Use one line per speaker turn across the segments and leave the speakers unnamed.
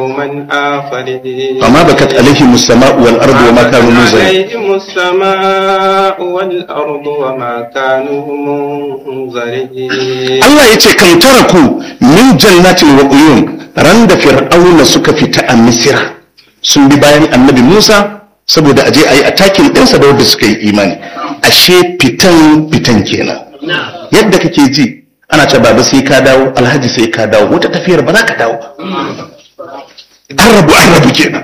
قوما آخرين
فما بكت عليهم السماء والأرض وما كانوا منزلين
عليهم السماء والأرض وما كانوا منظرين
Allah ya ce kan taraku min jannatin wa uyun ran da fir'auna suka fita a misira sun bi bayan annabi Musa saboda aje ayi attacking ɗinsa da wanda suka yi imani ashe fitan fitan kenan yadda kake ji ana ce baba sai ka dawo alhaji sai ka dawo wata tafiyar ba za ka dawo ba an rabu an rabu kenan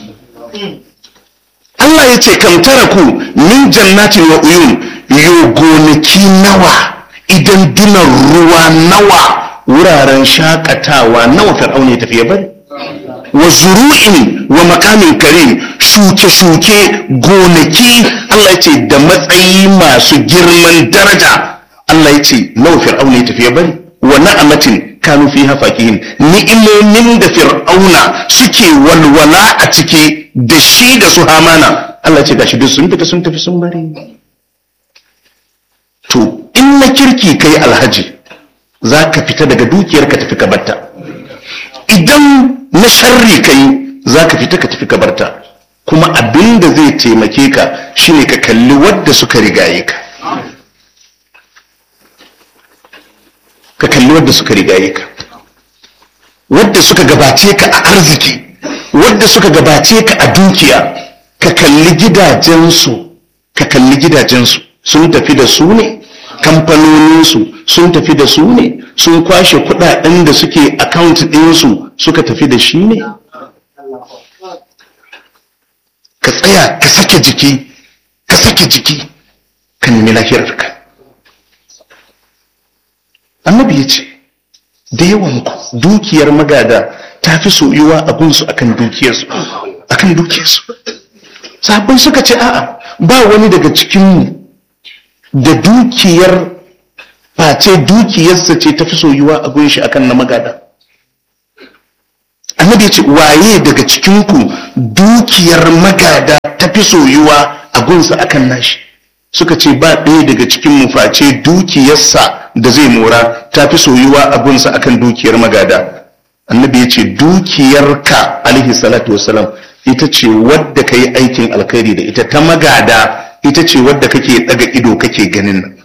Allah ya ce kan taraku min jannatin wa uyun yo gonaki nawa idan dunan ruwa nawa wuraren shakatawa nawa fir'auna ya tafi ya bari wa zuru'in wa makamin karim shuke-shuke gonaki Allah ya ce da matsayi masu girman daraja Allah ya ce nawa fir'auna ya tafi ya bari wa na'amatin kanu fi hafakihin ni'imomin da fir'auna suke walwala a ciki da shi da su hamana Allah ya ce gashi duk sun fita sun tafi sun bari to in na kirki kai alhaji za ka fita daga dukiyar ka tafi ka barta idan na sharri kai za ka fita ka tafi ka barta kuma abin da zai taimake ka shine ka kalli wadda suka rigaye ka ka kalli wadda suka rigaye ka wadda suka gabace ka a arziki wadda suka gabace ka a dukiya ka kalli gidajensu ka kalli gidajensu sun tafi da su ne kamfanoninsu sun tafi da su ne sun kwashe kudaden da suke account ɗinsu suka tafi da shi ne ka tsaya ka sake jiki ka sake jiki ka nemi lahirarka annabi ya ce da yawanku dukiyar magada ta fi soyuwa a gunsu akan dukiyarsu akan dukiyarsu sabon suka ce a'a ba wani daga cikinmu da dukiyar face dukiyarsa ce ta fi soyuwa a gunshi akan na magada annabi ya ce waye daga cikinku dukiyar magada ta fi soyuwa a gunsa akan nashi suka ce ba ɗaya daga cikin face dukiyarsa da zai mora ta fi soyuwa a gunsa akan dukiyar magada annabi ya ce dukiyarka alaihi salatu wasalam ita ce wadda ka yi aikin alkhairi da ita ta magada ita ce wadda kake daga ido kake ganin nan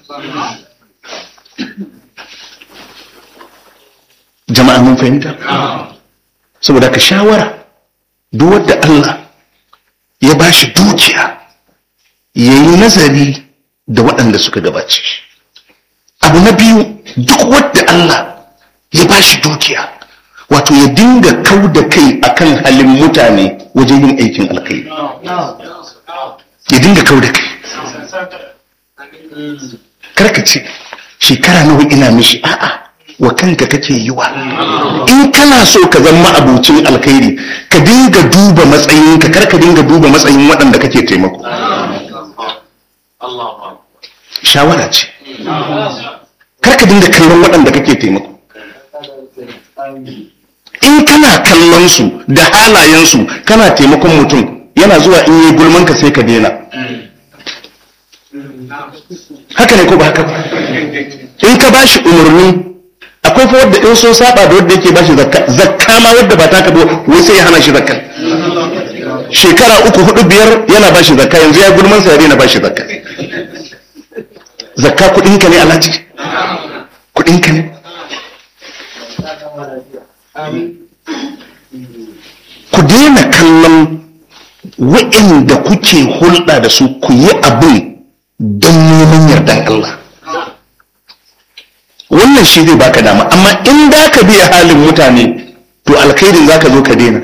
jama'a mun fahimta saboda ka shawara duk wadda Allah ya bashi dukiya ya yi nazari da waɗanda suka gabace shi abu na biyu duk wadda Allah ya bashi dukiya wato ya dinga kau da kai akan halin mutane wajen yin aikin alkhairi ya dinga kau da kai karka ce shekara nawa ina mishi a'a wa kanka kake yi wa in kana so ka zama abucin alkhairi ka dinga duba matsayinka kar ka dinga duba matsayin waɗanda kake taimako shawara ce kar ka dinga kallon waɗanda kake taimako in kana kallon su da halayensu kana taimakon mutum yana zuwa in yi gulman ka sai ka daina haka ne ko ba haka ba in ka bashi umarni akwai fa wadda in sun saba da wadda yake bashi zakka zakka ma wadda ba taka ba wai sai ya hana shi zakka shekara uku hudu biyar yana bashi zakka yanzu ya gulman sa ya daina bashi zakka zakka kudin ka ne alhaji kudin ka ne ku daina kallon wa'inda kuke hulɗa da su ku yi abin don neman yardan Allah wannan shi zai baka dama amma in da ka biya halin mutane to alkhairin za ka zo ka daina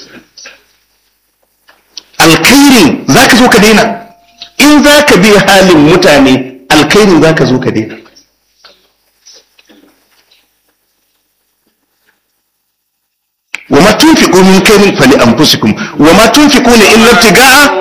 alkhairin za ka zo ka daina in za ka biya halin mutane alkhairin za ka zo ka daina وما تنفقوا من خير فلأنفسكم وما تنفقون إلا ابتغاء